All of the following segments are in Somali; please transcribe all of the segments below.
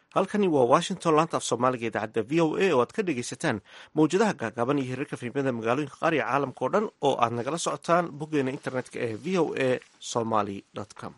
halkani waa washington laanta af soomaaliga idaacadda v o a oo aad ka dhegaysataan mawjadaha gaagaaban iyo hirarka fiimada magaalooyinka qaar iyo caalamka oo dhan oo aad nagala socotaan boggeena internetka ee v o a somaly com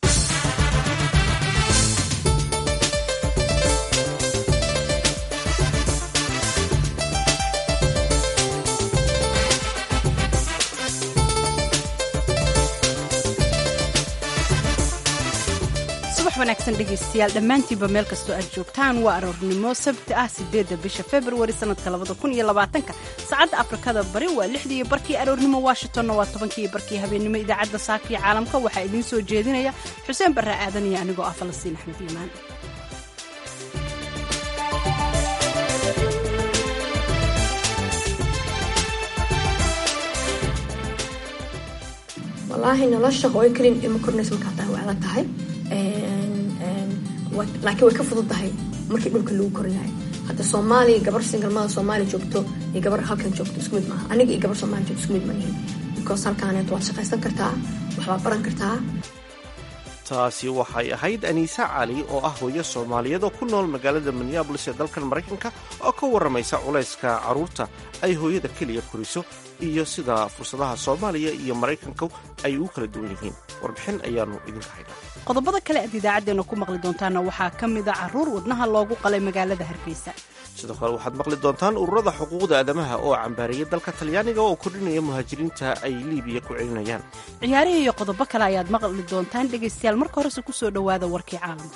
wanaagsan dhegaystayaal dhammaantiinba meel kastoo aad joogtaan waa aroornimo sabti ah sideedda bisha februari sanadka labada kun iyo labaatanka saacadda afrikada bari waa lixdii barkii aroornimo washingtonna waa tobankii barkii habeennimo idaacadda saakiyo caalamka waxaa idiin soo jeedinaya xuseen barre aadan iyo anigoo ah falastiin axmed iimaan walaahi nolosha hooyo kelin ilma kornaysa markaa tahay waa adag tahay laakiin way ka fudud tahay markii dhulka lagu koryahay hadda soomaaliya gabar singalmada soomaaliya joogto iyo gabar halkan joogto isku mid maaha aniga iyo gabar soomaaliya joogto isku mid manihin because halkaaneet waad shaqaysan kartaa waxbaad baran kartaa taasi waxay ahayd aniisa cali oo ah hooyo soomaaliyeed oo ku nool magaalada minneabolis ee dalkan maraykanka oo ka warramaysa culayska carruurta ay hooyada keliya koriso iyo sida fursadaha soomaaliya iyo maraykanka ay ugu kala duwan yihiin warbixin ayaannu idinka haynaa qodobada kale aad idaacaddeenna ku maqli doontaana waxaa ka mida carruur wadnaha loogu qalay magaalada hargeysa sidoo kale waxaad maqli doontaan ururada xuquuqda aadamaha oo cambaariyay dalka talyaaniga oo kordhinaya muhaajiriinta ay liibiya ku celinayaan ciyaarihii iyo qodobo kale ayaad maqli doontaan dhegaystayaal marka horese ku soo dhowaada warkii caalamka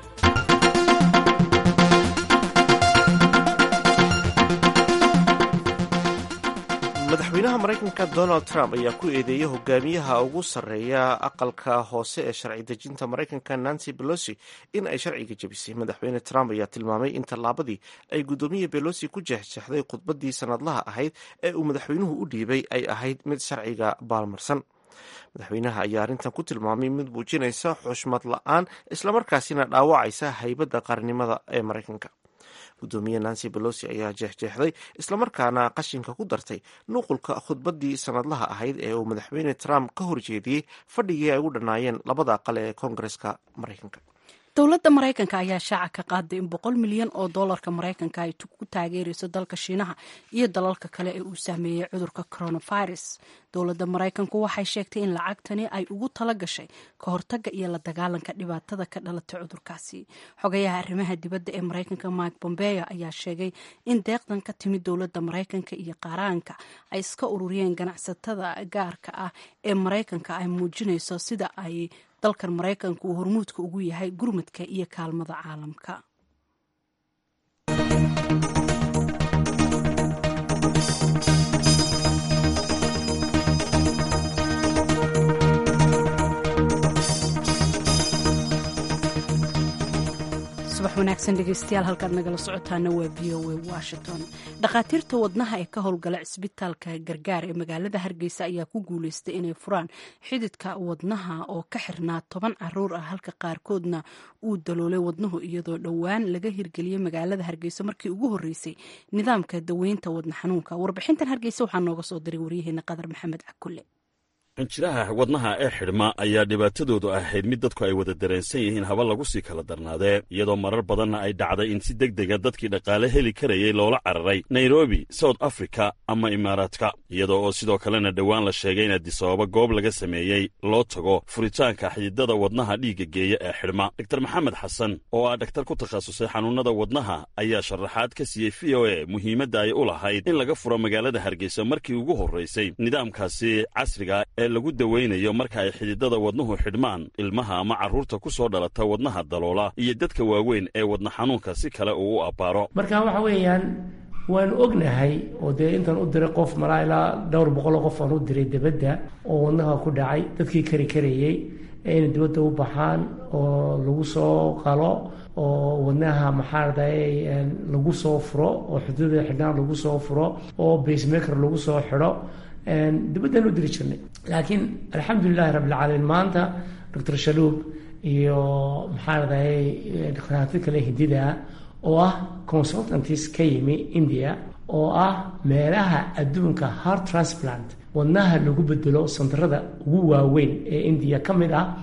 madaxweynaha maraykanka donald trump ayaa ku eedeeyey hogaamiyaha ugu sarreeya aqalka hoose ee sharci dejinta maraykanka nancy belosi in ay sharciga jebisay madaxweyne trump ayaa tilmaamay in tallaabadii ay guddoomiya belosi ku jeexjeexday khudbaddii sanadlaha ahayd ee uu madaxweynuhu u dhiibay ay ahayd mid sharciga baalmarsan madaxweynaha ayaa arrintan ku tilmaamay mid muujinaysa xushmad la-aan islamarkaasina dhaawacaysa haybadda qaranimada ee maraykanka guddoomiye nancy belosi ayaa jeexjeexday islamarkaana qashinka ku dartay nuqulka khudbaddii sanadlaha ahayd ee uu madaxweyne trump ka horjeediyey fadhigii ay ugu dhannaayeen labada aqal ee koongareska maraykanka dowladda maraykanka ayaa shaaca ka qaaday in boqol milyan oo doolarka maraykanka ay ku taageerayso dalka shiinaha iyo dalalka kale ee uu saameeyey cudurka coronavirus dowladda maraykanku waxay sheegtay in lacagtani ay ugu tala gashay ka hortaga iyo la dagaalanka dhibaatada ka dhalatay cudurkaasi xogayaha arrimaha dibadda ee maraykanka mike bombeo ayaa sheegay in deeqdan ka timid dowladda maraykanka iyo qaaraanka ay iska ururiyeen ganacsatada gaarka ah ee maraykanka ay muujinayso sida ay dalkan maraykanka uu hormuudka ugu yahay gurmadka iyo kaalmada caalamka subax wanaagsan dhegeystayaal halkaad nagala socotaana waa v o a washington dhakhaatiirta wadnaha ee ka howlgala cisbitaalka gargaar ee magaalada hargeysa ayaa ku guuleystay inay furaan xididka wadnaha oo ka xirnaa toban caruur ah halka qaarkoodna uu daloolay wadnuhu iyadoo dhowaan laga hirgeliyey magaalada hargeysa markii ugu horeysay nidaamka daweynta wadna xanuunka warbixintan hargeysa waxaa nooga soo diray waryaheena qadar maxamed cakulle xinjiraha wadnaha ee xidhma ayaa dhibaatadoodu ahayd mid dadku ay wada dareensan yihiin haba lagu sii kala darnaadee iyadoo marar badanna ay dhacday in si deg dega dadkii dhaqaale heli karayay loola cararay nairobi south africa ama imaaraadka iyadoo oo sidoo kalena dhowaan la sheegay in adisababa goob laga sameeyey loo tago furitaanka xididada wadnaha dhiigga geeya ee xidhma doktar maxamed xasan oo ah dhaktar ku takhasusay xanuunnada wadnaha ayaa sharaxaad ka siiyey v o e muhiimadda ay u lahayd in laga furo magaalada hargeysa markii ugu horraysay nidaamkaasi casriga lagu daweynayo marka ay xididada wadnuhu xidhmaan ilmaha ama carruurta ku soo dhalata wadnaha daloola iyo dadka waaweyn ee wadna xanuunka si kale uu u abbaaro marka waxa weeyaan waanu ognahay oo dee intaan u diray qof malaa ilaa dhowr boqoloo qof aan u diray debadda oo wadnaha ku dhacay dadkii kari karayey inay dibadda u baxaan oo lagu soo qalo oo wadnaha maxaarday lagu soo furo oo xududada xidhnaan lagu soo furo oo basemaker lagu soo xidho dibaddan u diri jirnay laakiin alxamdulilahi rabbilcaalamiin maanta doctor shaluub iyo maxaa radahay dhakhaatiir kale hidida oo ah consultantis ka yimi india oo ah meelaha adduunka heart transplant wadnaha lagu bedelo sandarada ugu waaweyn ee indiya ka mid ah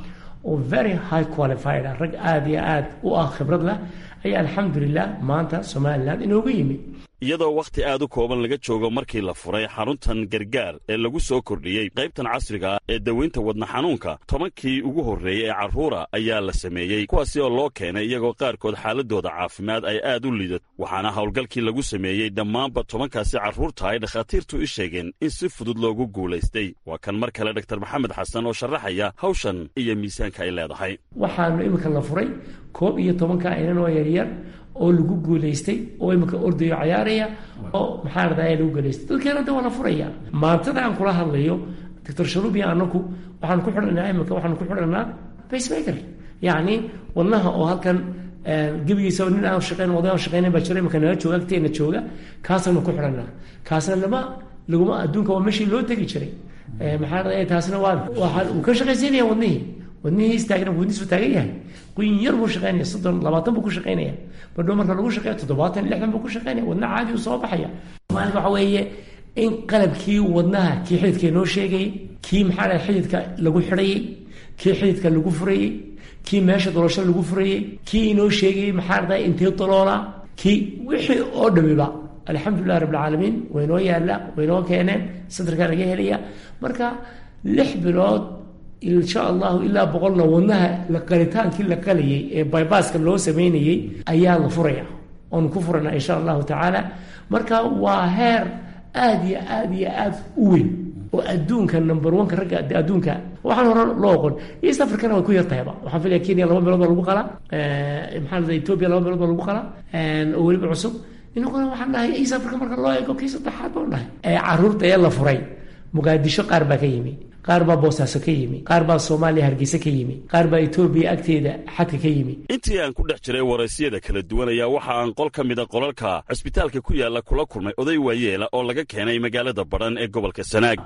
oo very high qualified ah rag aada iyo aada u ah khibrad leh ayaa alxamdulilah maanta somalilan inoogu yimid iyadoo wakhti aad u kooban laga joogo markii la furay xaruntan gargaar ee lagu soo kordhiyey qaybtan casriga ah ee daweynta wadna xanuunka tobankii ugu horreeyey ee carruura ayaa la sameeyey kuwaasi oo loo keenay iyagoo qaarkood xaaladooda caafimaad ay aad u liidat waxaana howlgalkii lagu sameeyey dhammaanba tobankaasi carruurta ay dhakhaatiirtu i sheegeen in si fudud loogu guulaystay waa kan mar kale dor maxamed xasan oo sharaxaya hawshan iyo miisaanka ay leedahay waxaanu iminka la furay koob iyo tobanka inan oo yaryar oo lagu guulaystay oo iminka ordayo cayaaraya oo maxaa radaa lagu guulaystay dadkeena da waa la furaya maantada aan kula hadlayo doctor shalubiya anaku waxaan ku xidhanaa iminka waxaan ku xidhanaa pacemaker yacni wadnaha oo halkan gebigiisa nin aan shaqeyn oday aan shaqeynayn baa jira iminka nala jooga agteena jooga kaasanu ku xidhanaa kaasna lama laguma adduunka waa meeshii loo tegi jiray maxaa radaa taasna waa waxaan uu ka shaqaysiinaya wadnihii wadnihii istaagna wadnihiisu taagan yahay quyin yar buu shaqeynaya soddon labaatan buu ku shaqeynaya badhow marka lagu shaqeeya toddobaatan lixdan buu ku shaqeynaya wadna caadi u soo baxaya maalinka waxa weeye in qalabkii wadnaha kii xididka inoo sheegayey kii maxaa dhahay xididka lagu xidhayey kii xididka lagu furayey kii meesha dolosho lagu furayey kii inoo sheegayey maxaa dhahay intee doloola kii wixii oo dhamiba alxamdulilah rabbilcaalamiin waynoo yaalla waynoo keeneen santarkaa laga helaya marka lix bilood insha allahu ilaa boqolna wadnaha la qalitaankii la qalayay ee bybaska loo sameynayey ayaa la furaya oonu ku furana insha allahu tacaala marka waa heer aada iyo aada iyo aada u weyn oo adduunka number oneka ragga adduunka waxaan hore loo oqon east africana way ku yartahayba waxaan filaya kenya laba meelood baa lagu qalaa maxaa la ethiopia laba meelood baa lagu qalaa oo weliba cusub inaguna waxaan dhahay east africa marka loo eego kii saddexaad baan dhahay caruurta ee la furay muqaadisho qaar baa ka yimi qaar baa boosaaso ka yimi qaar baa soomaaliya hargeysa ka yimi qaar baa etoobiya agteeda xadka ka yimi intii aan ku dhex jiray waraysiyada kala duwan ayaa waxa aan qol ka mida qolalka cusbitaalka ku yaalla kula kulmay oday waayeela oo laga keenay magaalada badhan ee gobolka sanaag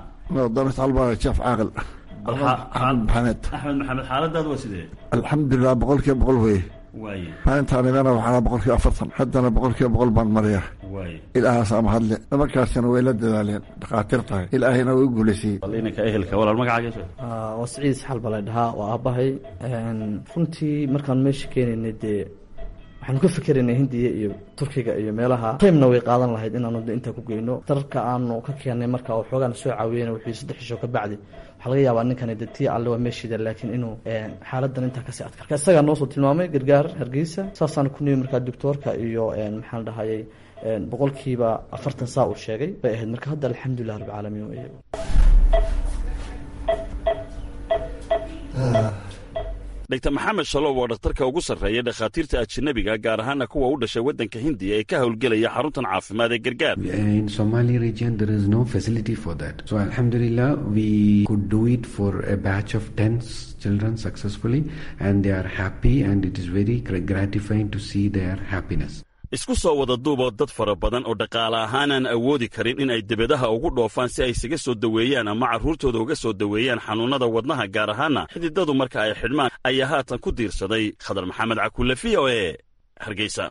jeef caaqil maxamed axmed maxamed xaaladaadu waa sidee alxamdulilah boqolkiiba boqol weye waaye maalintaan imana waxaana boqolkiiba afartan haddana boqolkiiba boqol baan mariya waaye ilaahaas ama hadle nimankaasina way la dadaaleen dhakhaatiir tahay ilaahayna way u guulaysiyey bal inanka ehelka walaal magacaaga waa siciid isxal baa la dhahaa waa aabbahay runtii markaan meesha keenaynay dee waxaanu ka fikeraynay hindiya iyo turkiga iyo meelaha taymna way qaadan lahayd inaanu de intaa ku geyno dararka aanu ka keennay marka oo xoogaana soo caawiyeyna wuxuu saddex isho ka bacdi waxaa laga yaabaa ninkani de tii alle waa meeshiida laakiin inuu xaaladan intaa kasii adkar isagaa noo soo tilmaamay gargaar hargeysa saasaan ku nimi markaa doctoorka iyo maxaan dhahayay boqolkiiba afartan saa uu sheegay bay ahayd marka hadda alxamdulilah rabbilcaalamiin wey dr maxamed shalow waa dhakhtarka ugu sarreeya dhakhaatiirta ajanabiga gaar ahaana kuwa u dhashay waddanka hindiya ee ka howlgelaya xaruntan caafimaad ee gargaar In Somali region, there is no facility for that. So, Alhamdulillah, we could do it for a batch of 10 children successfully, and they are happy, and it is very gra- gratifying to see their happiness. isku soo wada duuboo dad fara badan oo dhaqaale ahaanaan awoodi karin in ay debadaha ugu dhoofaan si ay isaga soo daweeyaan ama carruurtooda uga soo daweeyaan xanuunnada wadnaha gaar ahaana xididadu marka ay xidhmaan ayaa haatan ku diirsaday khadar maxamed cakulle v o e hargeysa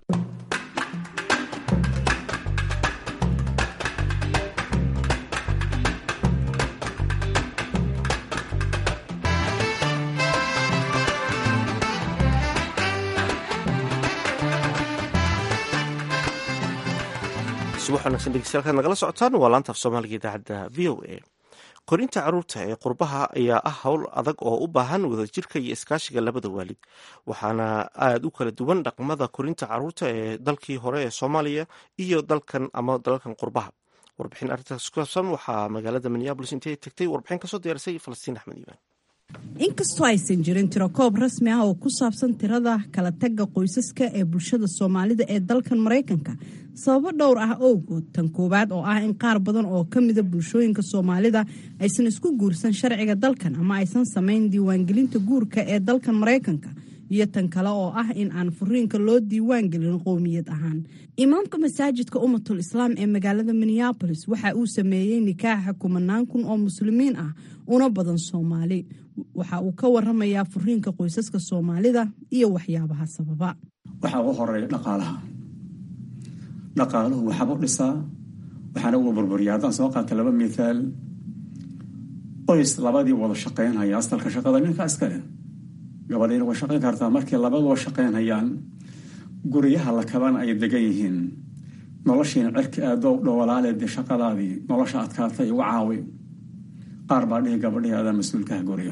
subax wanaagsan dhegeystayaal nagala socotaan waa laanta af soomaaliga idaacadda v o a korinta carruurta ee qurbaha ayaa ah howl adag oo u baahan wadajirka iyo iskaashiga labada waalid waxaana aada u kala duwan dhaqmada korinta carruurta ee dalkii hore ee soomaaliya iyo dalkan ama dalalkan qurbaha warbixin arrintaas ku saabsan waxaa magaalada minneabolis intay tagtay warbixin kasoo diyaarisay falastiin axmed iibaan inkastoo aysan jirin tirakoob rasmi ah oo ku saabsan tirada kala tagga qoysaska ee bulshada soomaalida ee dalkan maraykanka sababo dhowr ah owgood tan koowaad oo ah in qaar badan oo ka mida bulshooyinka soomaalida aysan isku guursan sharciga dalkan ama aysan samayn diiwaangelinta guurka ee dalkan maraykanka iyo tan kale oo ah in aan furiinka loo diiwaangelin qowmiyad ahaan imaamka masaajidka ummatul islaam ee magaalada minneabolis waxa uu sameeyey nikaaxa kumanaan kun oo muslimiin ah una badan soomaali waxa uu ka waramayaa furiinka qoysaska soomaalida iyo waxyaabaha sababa waxaa ugu horeeya dhaqaalaha dhaqaaluhu waxaaba u dhisaa waxaana uga burburiya haddaan soo qaata laba mithaal qoys labadii wada shaqaynhaya asalka shaqada ninka iskale gabadhiina way shaqayn kartaa markii labadoo shaqaynayaan guryaha la kaban ay degan yihiin noloshiina cirka aadoo dhowalaale dee shaqadaadii nolosha adkaatay igu caawi qaar baa dhihi gabadhii adaa mas-uulkaha guriga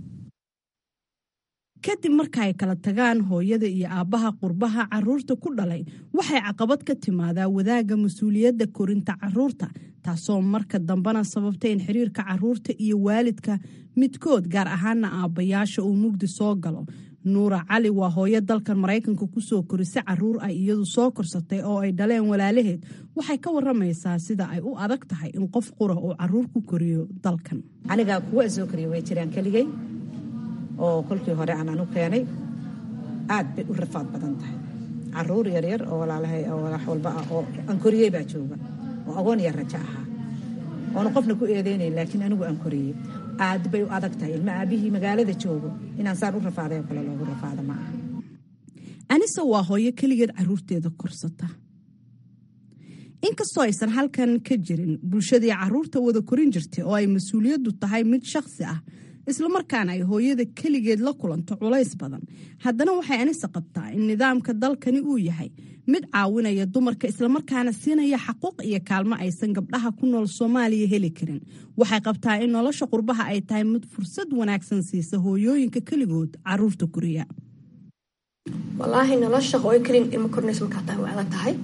kadib marka ay kala tagaan hooyada iyo aabbaha qurbaha caruurta ku dhalay waxay caqabad ka timaadaa wadaagga mas-uuliyadda korinta caruurta taasoo marka dambena sababta in xiriirka caruurta iyo waalidka midkood gaar ahaana aabbayaasha uu mugdi soo galo nuura cali waa hooyo dalkan maraykanka kusoo korisay caruur ay iyadu soo korsatay oo ay dhaleen walaalaheed waxay ka waramaysaa sida ay u adag tahay in qof qura uu caruur ku koriyo dalkan anigaa kuwa soo koriya way jiraan keligay oo kolkii hore aan anu keenay aad bay u rafaad badan tahay caruur yaryar oo walaalahay oo wax walba ah oo aan koriyey baa jooga oo agoon yar rajo ahaa oona qofna ku eedeynayn laakiin anigu aan koriyey aad bay u adag tahay ilma aabihii magaalada joogo inaan saan u rafaaday oo kale loogu rafaado ma aha anise waa hooyo keligeed caruurteeda korsata inkastoo aysan halkan ka jirin bulshadii caruurta wada korin jirtay oo ay mas-uuliyaddu tahay mid shakhsi ah islamarkaana ay hooyada keligeed la kulanto culays badan haddana waxay anise qabtaa in nidaamka dalkani uu yahay mid caawinaya dumarka islamarkaana siinaya xaquuq iyo kaalmo aysan gabdhaha ku nool soomaaliya heli karin waxay qabtaa in nolosha qurbaha ay tahay mid fursad wanaagsan siisa hooyooyinka keligood caruurta koriya walaahi nolosha hooyo keliin ilmo kornaysa markaa tahay way adag tahay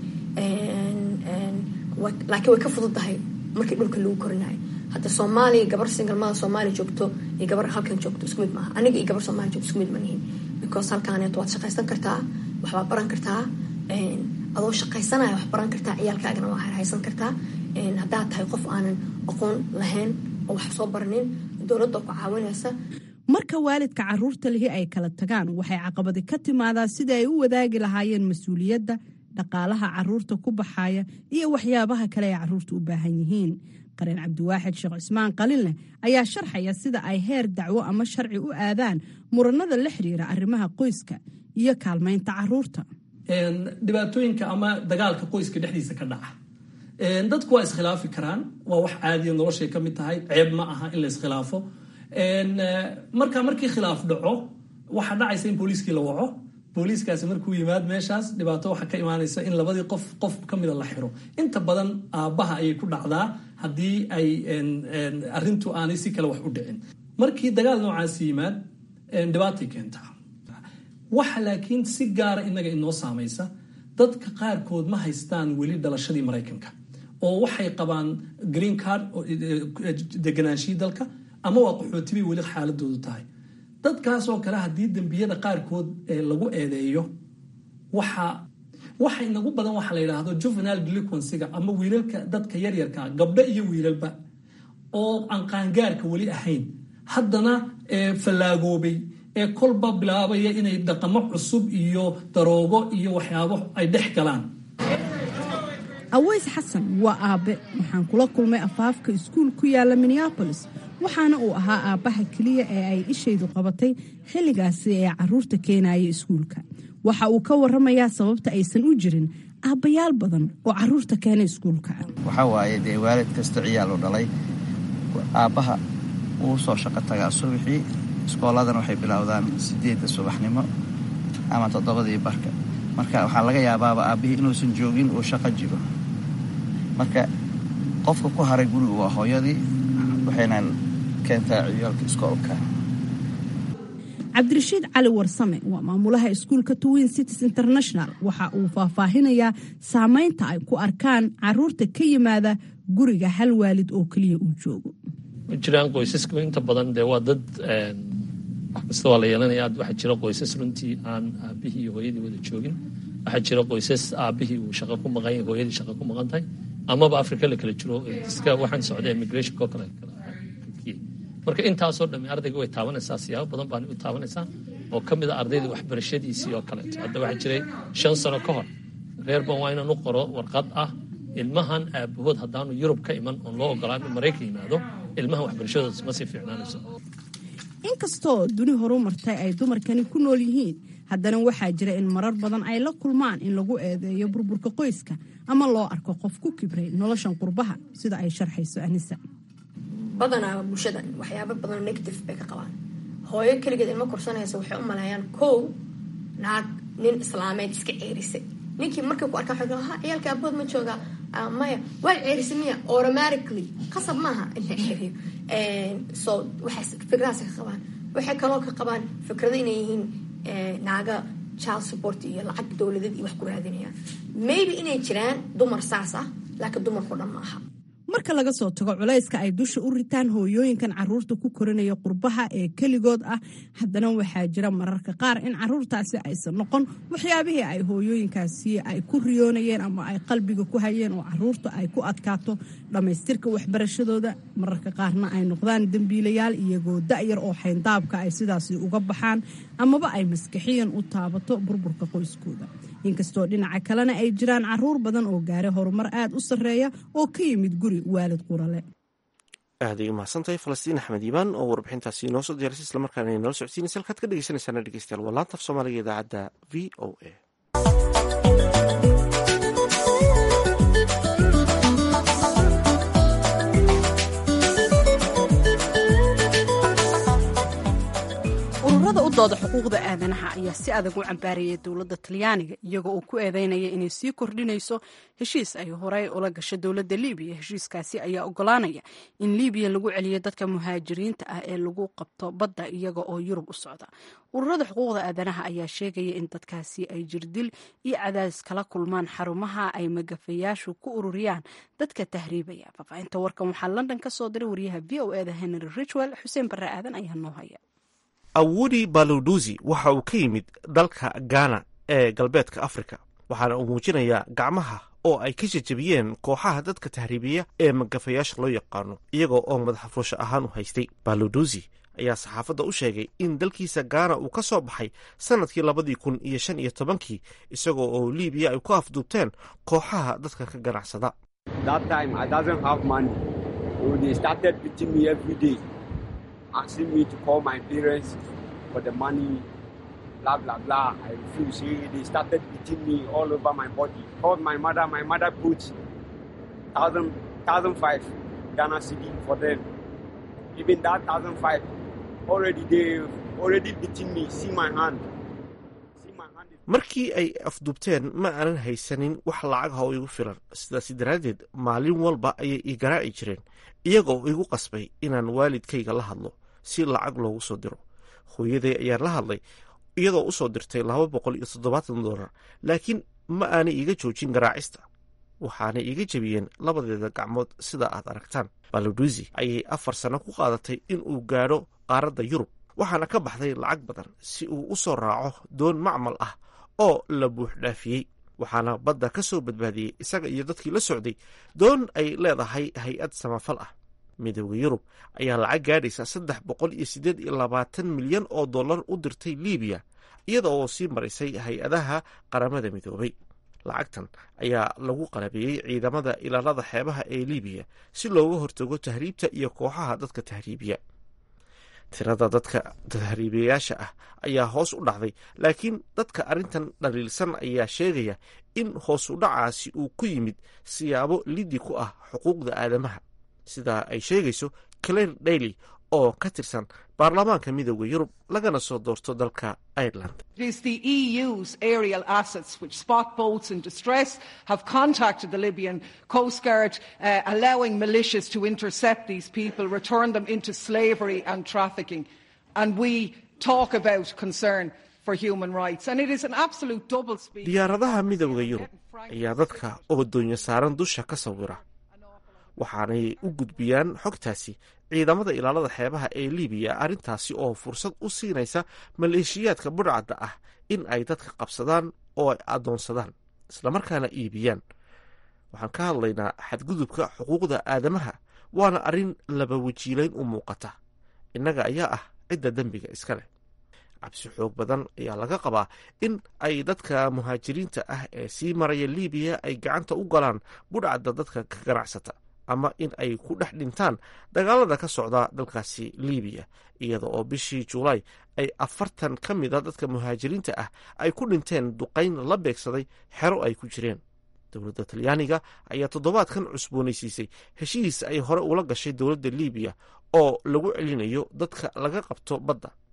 laakiin way ka fudud tahay markii dhulka lagu korinayo hadda soomaaliya gabar singalmada soomaaliya joogto iyo gabar halkan joogto isku mid maaha aniga iyo gabar soomaaliya joogto isku mid ma nihin because halkaaneet waad shaqaysan kartaa waxbaad baran kartaa adoo shaqaysanaya wax baran kartaa ciyaalkaagana waa haysan kartaa haddaad tahay qof aanan aqoon lahayn oo wax soo baranin dowladda ku caawinaysa marka waalidka caruurta lihi ay kala tagaan waxay caqabadi ka timaadaa sida ay u wadaagi lahaayeen mas-uuliyadda dhaqaalaha caruurta ku baxaya iyo waxyaabaha kale ay caruurta u baahan yihiin qareen cabdiwaaxid sheekh cismaan qalinleh ayaa sharxaya sida ay heer dacwo ama sharci u aadaan muranada la xiriira arrimaha qoyska iyo kaalmaynta caruurta dhibaatooyinka ama dagaalka qoyska dhexdiisa ka dhaca dadku waa iskhilaafi karaan waa wax caadiya noloshay ka mid tahay ceeb ma aha in la iskhilaafo marka markii khilaaf dhaco waxaa dhacaysa in booliiskii la waco booliiskaasi markuu yimaad meeshaas dhibaato waxaa ka imaanaysa in labadii qof qof ka mida la xiro inta badan aabbaha ayay ku dhacdaa haddii ay arintu aanay si kale wax u dhicin markii dagaal noocaasi yimaad dhibaatay keentaa waxa laakiin si gaara inaga inoo saamaysa dadka qaarkood ma haystaan weli dhalashadii maraykanka oo waxay qabaan green card deganaanshihii dalka ama waa qaxootibay weli xaaladoodu tahay dadkaasoo kale haddii dembiyada qaarkood lagu eedeeyo waxa waxa inagu badan waxa la yidhaahdo juvenile delinquencyga ama wiilalka dadka yaryarka gabdho iyo wiilalba oo aan qaangaarka weli ahayn haddana fallaagoobay ee kolba bilaabaya inay dhaqamo cusub iyo daroogo iyo waxyaabo ay dhex galaan aweys xasan waa aabe waxaan kula kulmay afaafka iskuul ku yaala minneabolis waxaana uu ahaa aabbaha keliya ee ay ishaydu qabatay xilligaasi ee caruurta keenaya iskuulka waxa uu ka waramayaa sababta aysan u jirin aabbayaal badan oo caruurta keena iskuulka waxaa waaye dee waalid kasta ciyaal u dhalay aabbaha wuu soo shaqo tagaa subaxii iskooladan waxay bilowdaan sideedda subaxnimo ama toddobadii barka marka waxaa laga yaabaaba aabbihii inuusan joogin uu shaqo jiro marka qofka ku haray guriga waa hooyadii waxayna keentaa ciyaalka iskoolka cabdirashiid cali warsame waa maamulaha iskuulka twin cities international waxa uu faahfaahinayaa saameynta ay ku arkaan caruurta ka yimaada guriga hal waalid oo keliya uu joogo ma jiraan qoysaska inta badan dee waa dad kasta waa la yeelanaya waxaa jira qoysas runtii aan aabihii iyo hooyadii wada joogin waxaa jira qoysas aabihii uu shaqo ku maqan yahay hooyadii shaqo ku maqan tahay amaba africa la kala jiro iska waxaan socda immigrationko kale marka intaasoo dhamme ardayga way taabanaysaa siyaabo badan baana u taabanaysaa oo ka mid a ardayda waxbarashadiisii oo kaleeto hadda waxaa jiray shan sano ka hor reerban waa inaan u qoro warqad ah ilmahan aabahood haddaanu yurub ka iman oon loo ogolaan in maraykan yimaado ilmahan waxbarashadoodas ma sii fiicnaanayso inkastoo duni horu martay ay dumarkani ku nool yihiin haddana waxaa jira in marar badan ay la kulmaan in lagu eedeeyo burburka qoyska ama loo arko qof ku kibray noloshan qurbaha sida ay sharxayso anisa badanaa bulshada waxyaaba badan negative bay ka qabaan hooyo keligeed ilmo korsanaysa waxay u maleeyaan kow naag nin islaameed iska ceerisay ninkii markii ku arkaa waxay ha ciyaalka abood ma joogaa maya waa ceerisay miya automatically qasab maaha in la ceeriyo so waxay fikradaas ka qabaan waxay kaloo ka qabaan fikrado inay yihiin naaga child support iyo lacag dowladeed iyo wax ku raadinayaan maybe inay jiraan dumar saas ah laakiin dumarkao dhan ma aha marka laga soo tago culayska ay dusha u ritaan hooyooyinkan caruurta ku korinaya qurbaha ee keligood ah haddana waxaa jira mararka qaar in caruurtaasi aysan noqon waxyaabihii ay hooyooyinkaasi ay ku riyoonayeen ama ay qalbiga ku hayeen oo caruurta ay ku adkaato dhammaystirka waxbarashadooda mararka qaarna ay noqdaan dembiilayaal iyagoo da'yar oo xayndaabka ay sidaasi uga baxaan amaba ay maskaxiyan u taabato burburka qoyskooda inkastoo dhinaca kalena ay jiraan caruur badan oo gaara horumar aad u sarreeya oo ka yimid guri waalid qurale aaday umahadsantahay falastiin axmed iimaan oo warbixintaasi inoo soo diyaarisay islamarkaana inala socodsiinaysa halkaad ka dhegeysanaysaana dhegeystayaal waa laanta af soomaaliga idaacadda v o a ururada u dooda xuquuqda aadanaha ayaa si adag u cambaarayay dowladda talyaaniga iyagoo uu ku eedeynaya inay sii kordhinayso heshiis ay horey ula gasho dowladda libiya heshiiskaasi ayaa ogolaanaya in libiya lagu celiyo dadka muhaajiriinta ah ee lagu qabto badda iyaga oo yurub u socda ururada xuquuqda aadanaha ayaa sheegaya in dadkaasi ay jirdil iyo cadaadis kala kulmaan xarumaha ay magafayaashu ku ururiyaan dadka tahriibaya faafahinta warkan waxaa london ka soo diray wariyaha v o eda henry richwell xuseen barre aadan ayaa noo haya awudi baluduzi waxa uu ka yimid dalka ghana ee galbeedka afrika waxaana uu muujinayaa gacmaha oo ay ka jajabiyeen kooxaha dadka tahriibiya ee magafayaasha loo yaqaano iyagoo oo madaxa fuusha ahaan u haystay baluduzi ayaa saxaafadda u sheegay in dalkiisa gaana uu ka soo baxay sannadkii labadii kun iyo shan iyo tobankii isagoo oo liibiya ay ku afduubteen kooxaha dadka ka ganacsada asking me to call my parents for the money, blah, blah, blah. I refuse. They started beating me all over my body. Called my mother. My mother put thousand, thousand five Ghana city for them. Even that thousand five, already they already beating me. See my hand. markii ay afduubteen ma aanan haysanin wax lacagha oo igu filan sidaasi daraaddeed maalin walba ayay ii garaaci jireen iyagoo igu qasbay inaan waalidkayga la hadlo si lacag loogu soo diro hooyaday ayaan la hadlay iyadoo u soo dirtay laba boqol iyo toddobaatan dollar laakiin ma aanay iiga joojin garaacista waxaanay iiga jebiyeen labadeeda gacmood sida aad aragtaan baluduzi ayay afar sano ku qaadatay in uu gaadho qaaradda yurub waxaana ka baxday lacag badan si uu u soo raaco doon macmal ah oo la buux dhaafiyey waxaana badda ka soo badbaadiyey isaga iyo dadkii la socday doon ay leedahay hay-ad samafal ah midooda yurub ayaa lacag gaadhaysa saddex boqol iyo siddeed iyo labaatan milyan oo dollar u dirtay libiya iyada oo sii marisay hay-adaha qaramada midoobay lacagtan ayaa lagu qalabeeyey ciidamada ilaalada xeebaha ee libiya si looga hortago tahriibta iyo kooxaha dadka tahriibiya tirada dadka tahriibayaasha ah ayaa hoos u dhacday laakiin dadka arrintan dhaliilsan ayaa sheegaya in hoos u dhacaasi uu ku yimid siyaabo lidi ku ah xuquuqda aadamaha sidaa ay sheegayso claire daily oo ka tirsan baarlamaanka midooda yurub lagana soo doorto dalka ireland It is the EU's aerial assets which spot boats in distress, have contacted the Libyan Coast Guard, uh, allowing militias to intercept these people, return them into slavery and trafficking. And we talk about concern for human rights. And it is an absolute double speak. diyaaradaha midooda yurub ayaa dadka oo doonyo saaran dusha ka sawira waxaanay u gudbiyaan xogtaasi ciidamada ilaalada xeebaha ee libiya arrintaasi oo fursad u siinaysa maleeshiyaadka budhcadda ah in ay dadka qabsadaan oo ay addoonsadaan islamarkaana iibiyaan waxaan ka hadlaynaa xadgudubka xuquuqda aadamaha waana arrin laba wajiilayn u muuqata innaga ayaa ah cidda dembiga iska leh cabsi xoog badan ayaa laga qabaa in ay dadka muhaajiriinta ah ee sii maraya libiya ay gacanta u galaan budhcadda dadka ka ganacsata ama in ay ku dhex dhintaan dagaalada ka socda dalkaasi libiya iyada oo bishii julaay ay afartan ka mida dadka muhaajiriinta ah ay ku dhinteen duqayn la beegsaday xero ay ku jireen dowladda talyaaniga ayaa toddobaadkan cusboonaysiisay heshiis ay hore ula gashay dowladda libiya oo lagu celinayo dadka laga qabto badda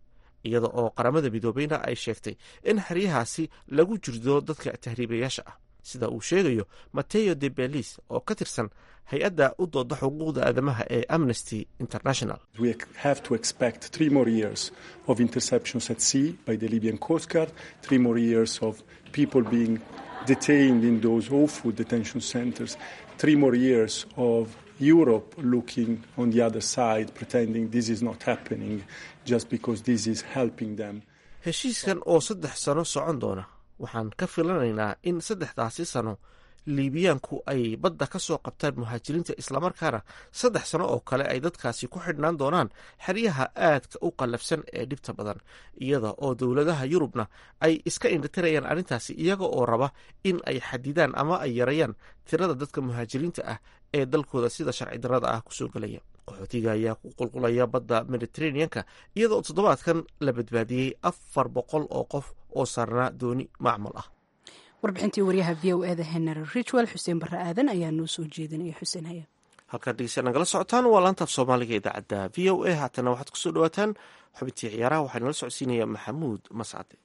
iyada oo qaramada midoobeyna ay sheegtay in xeryahaasi lagu jirdo dadka tahriibayaasha ah sida uu sheegayo mateo de belis oo ka tirsan hay-adda u dooda xuquuqda aadamaha ee amnesty international We have to expect three more years of interceptions at sea by the Libyan Coast Guard, three more years of people being detained in those awful detention centers, three more years of Europe looking on the other side, pretending this is not happening just because this is helping them. heshiiskan oo saddex sano socon doona waxaan ka filanaynaa in saddexdaasi sano liibiyaanku ay badda ka soo qabtaan muhaajiriinta islamarkaana saddex sano oo kale ay dadkaasi ku xidhnaan doonaan xeryaha aadka u qallafsan ee dhibta badan iyada oo dowladaha yurubna ay iska indhatirayaan arrintaasi iyaga oo raba in ay xadidaan ama ay yarayaan tirada dadka muhaajiriinta ah ee dalkooda sida sharci darrada ah kusoo gelaya qaxootiga ayaa ku qulqulaya badda mediteraneanka iyada oo toddobaadkan la badbaadiyey afar boqol oo qof oo saarnaa dooni macmal ah warbixintii waryaha v o eda henry richwell xuseen barre aadan ayaa noo soo jeedinaya xuseen haya halkaad dhegeysta nagala socotaan waa laantaaf soomaaliga idaacadda v o a haatana waxaad kusoo dhawaataan xubintii ciyaaraha waxaa nala socodsiinaya maxamuud mascade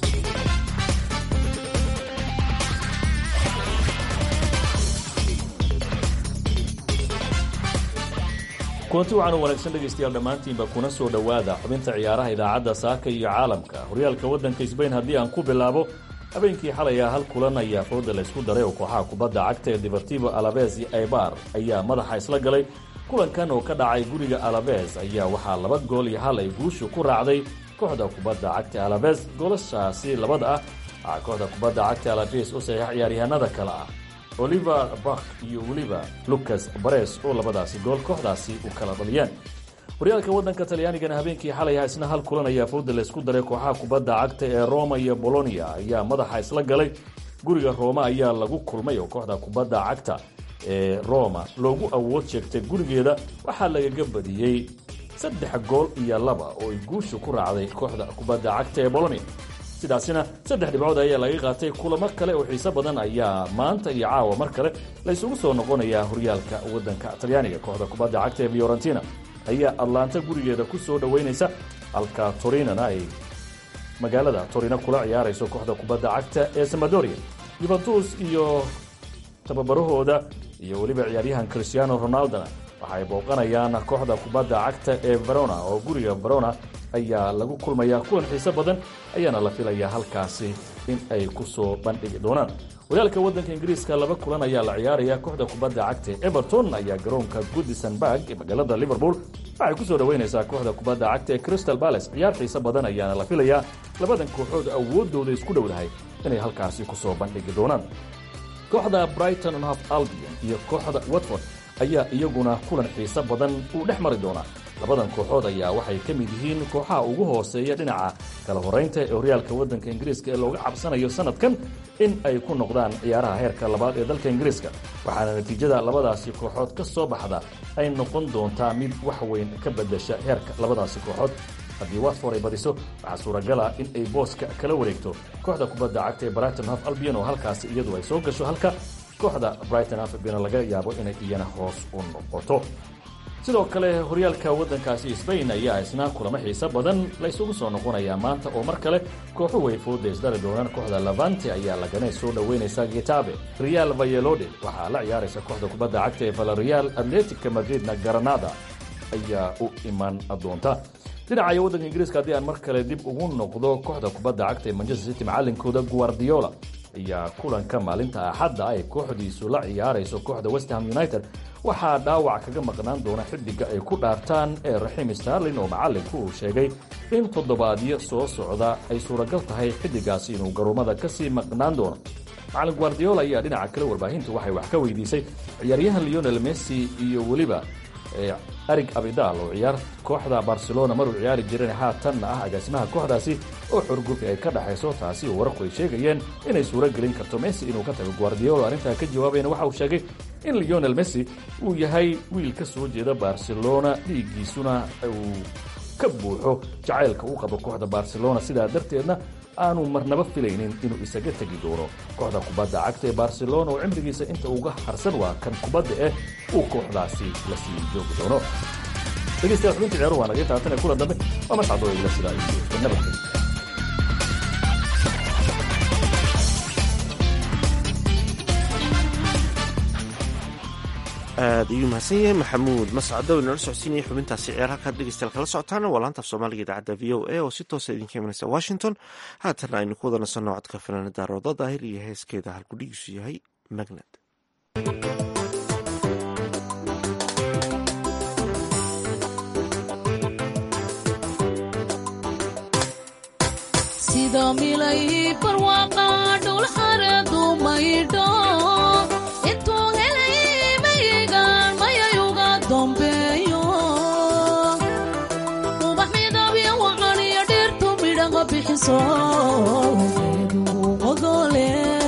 kulanti waxaan u wanaagsan dhegaystayaal dhammaantiinba kuna soo dhowaada xubinta ciyaaraha idaacadda saaka iyo caalamka horyaalka waddanka sbain haddii aan ku bilaabo habeenkii xalay ah hal kulan ayaa fooda laysku daray oo kooxaha kubadda cagta ee deportivo alabes iyo aibar ayaa madaxa isla galay kulankan oo ka dhacay guriga alabes ayaa waxaa laba gool iyo hal ay guushu ku raacday kooxda kubadda cagta alabes goolashaasi labada ah waxaa kooxda kubadda cagta alabes u saxiix ciyaaryahanada kale ah oliver bak iyo weliba lucas bares oo labadaasi gool kooxdaasi u kala dhaliyeen horyaalka waddanka talyaanigana habeenkii xalay ah isna hal kulan ayaa fooda laysku daray kooxaha kubadda cagta ee roma iyo bolonia ayaa madaxa isla galay guriga rooma ayaa lagu kulmay oo kooxda kubadda cagta ee roma loogu awood sheegtay gurigeeda waxaa lagaga badiyey saddex gool iyo laba oo ay guushu ku raacday kooxda kubadda cagta ee bolonia sidaasina saddex dhibcood ayaa laga qaatay kulamo kale oo xiiso badan ayaa maanta iyo caawa mar kale laysugu soo noqonayaa horyaalka waddanka talyaaniga kooxda kubadda cagta ee fiorentina ayaa atlanta gurigeeda ku soo dhoweynaysa halka torinana ay magaalada torino kula ciyaarayso kooxda kubadda cagta ee samadoria yuventus iyo tababarahooda iyo weliba ciyaaryahan christiano ronaldona waxaay booqanayaan kooxda kubadda cagta ee verona oo guriga verona ayaa lagu kulmayaa kulan xiiso badan ayaana la filayaa halkaasi in ay ku soo bandhigi doonaan horyaalka waddanka ingiriiska laba kulan ayaa la ciyaaraya kooxda kubadda cagta everton ayaa garoonka goodisonburg ee magaalada liverpool waxay ku soo dhoweynaysaa kooxda kubadda cagta ee crystal balace ciyaar xiiso badan ayaana la filayaa labadan kooxood awooddooda isku dhowdahay inay halkaasi ku soo bandhigi doonaan kooxda brighton and half albion iyo kooxda watford ayaa iyaguna kulan xiiso badan uu dhex mari doonaa labadan kooxood ayaa waxay ka mid yihiin kooxaha ugu hooseeya dhinaca kala horeynta ee horyaalka waddanka ingiriiska ee looga cabsanayo sanadkan in ay ku noqdaan ciyaaraha heerka labaad ee dalka ingiriiska waxaana natiijada labadaasi kooxood ka soo baxda ay noqon doontaa mid wax weyn ka bedasha heerka labadaasi kooxood haddii watford ay badiso waxaa suuragala in ay booska kala wareegto kooxda kubadda cagta ee brighton half albion oo halkaasi iyadu ay soo gasho halka kooxda brighton half albion laga yaabo inay iyana hoos u noqoto sidoo kale horyaalka waddankaasi sbain ayaa isna kulamo xiiso badan laysugu soo noqonayaa maanta oo mar kale kooxuhu ay fooda isdhali doonaan kooxda lavante ayaa lagana soo dhoweynaysa getabe real vayelode waxaa la ciyaaraysa kooxda kubadda cagta ee valerial atletica madridna granada ayaa u iman doonta dhinaca waddanka ingiriiska haddii aan mar kale dib ugu noqdo kooxda kubadda cagta ee manchester city macalinkooda guardiola ayaa kulanka maalinta axadda ay kooxdiisu la ciyaarayso kooxda westham united waxaa dhaawac kaga maqnaan doona xiddiga ay ku dhaartaan ee raxiim starlin oo macallinku uu sheegay in toddobaadyo soo socda ay suuragal tahay xiddigaasi inuu garoomada kasii maqnaan doono macallin guardiola ayaa dhinaca kale warbaahintu waxay wax ka weydiisay ciyaaryahan leonel messi iyo weliba arig abidal oo ciyaar kooxda barcelona maruu ciyaari jiran haatanna ah agaasimaha kooxdaasi oo xurgurka ay ka dhaxayso taasi oo wararku ay sheegayeen inay suuro gelin karto messi inuu ka tago guardiola arrintaa ka jawaabayna waxa uu sheegay in leonel messi uu yahay wiil ka soo jeeda barcelona dhiiggiisuna uu ka buuxo jacaylka uu qabo kooxda barcelona sidaa darteedna aanu marnaba filaynin inuu isaga tegi doono kooxda kubadda cagta ee barcelona oo cimrigiisa inta uga harsan waa kan kubadda eh uu kooxdaasi la sii joogi doono dhegeystayaal xubinta ciyaaruhu waa naga taatan ee kulan dambe waa mascad oo igla sidaa iyo nabadgelyo aad ayuu mahadsan yahay maxamuud mascado inala socodsiinaya xubintaasi ciyaar halkaad dhegeystayaal kala socotaana waa laanta af soomaaliga idaacadda v o a oo si toosa idinka imanaysa washington haatana aynu ku wada nasanno codka fanaanada roodo daahir iyo heeskeeda halkudhigiisu yahay magnad sida milay barwaaqa dhul xareedu maydho intuu helay mayigaan mayayuga dambeeyo ubax midabyo wacaniyo dhirtu midhaga bixiso geedu odole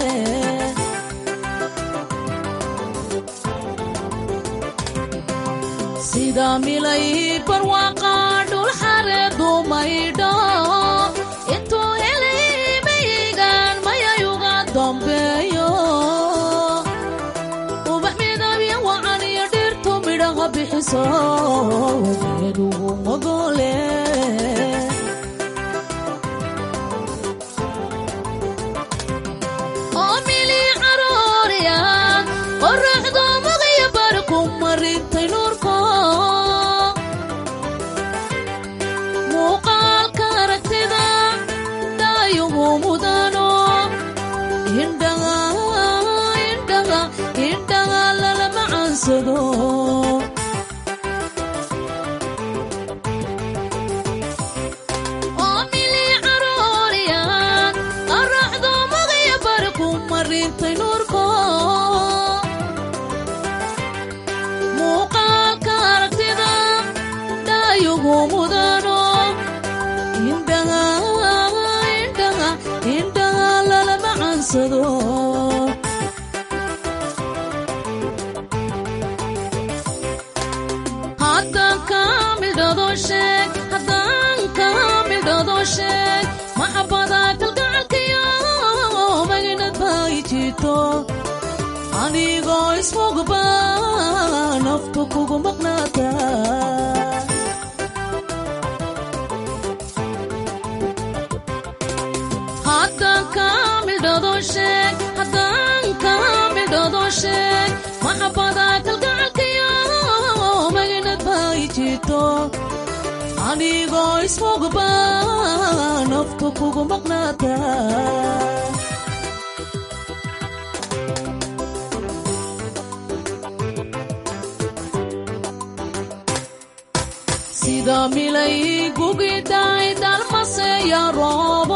sida milay barwaaqa dhul xareedu maydho intuu helay mayigaan mayayuga dambeeyo ubax midabyo wacaniyo dhirtu midhaga bixiso geedu odole oo mili carooriya qoraxdu maqyo barku marintay nuurko muuqaalka aragtida daayugu mudano indhaga indhaga indhaga lalama caansado oo mili carooriya qoraxdu maqyo barku marintay nuurko muuqaalka aragtida daayugu mudano indhaga indhaga indhaga lalama caansado haddaan kaa midhado sheeg haddaan kaa midhado sheeg maxabada kalgacalkayo magnad bay jito anigoo ismugba naftu kugu maqnaata haddaan kaa midhado sheeg haddaan kaa midhado sheeg maxabada kalgacalkayo magnad bay jito anigoo ismugba naftu kugu maqnaata sida milay gugidhay dalmaseya roobo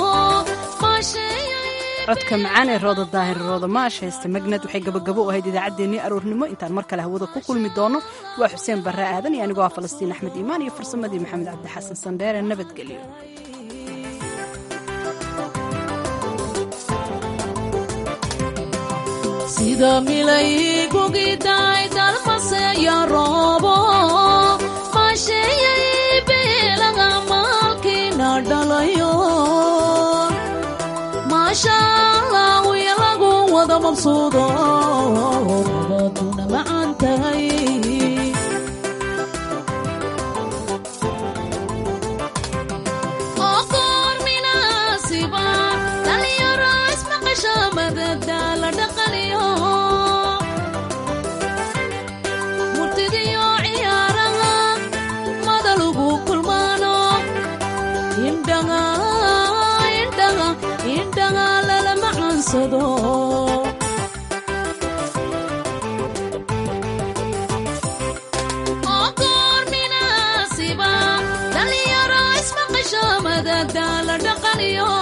codka macaan ee rooda daahir rooda maash haysta magnad waxay gabagabo u ahayd idaacaddeenii aroornimo intaan mar kale hawada ku kulmi doono waa xuseen barre aadan iyo anigoo ah falastiin axmed iimaan iyo farsamadii maxamed cabdi xasan sandheere nabadgelyo sida milay gugidhay dalmaseya roobo maasheeyay beelaga maalkiina dhalayo maasha allah wiya lagu wada mabsuudo nabaduna macaan tahay oo goor minaasiba dhalinyaro ismaqasha madada la dhaqaniyo murtidiyo ciyaaraha madalugu kulmaano indhaga indhaga indhaga lalama caansado oo goor minaasiba dhalinyaro ismaqasho madada la dhaqaniyo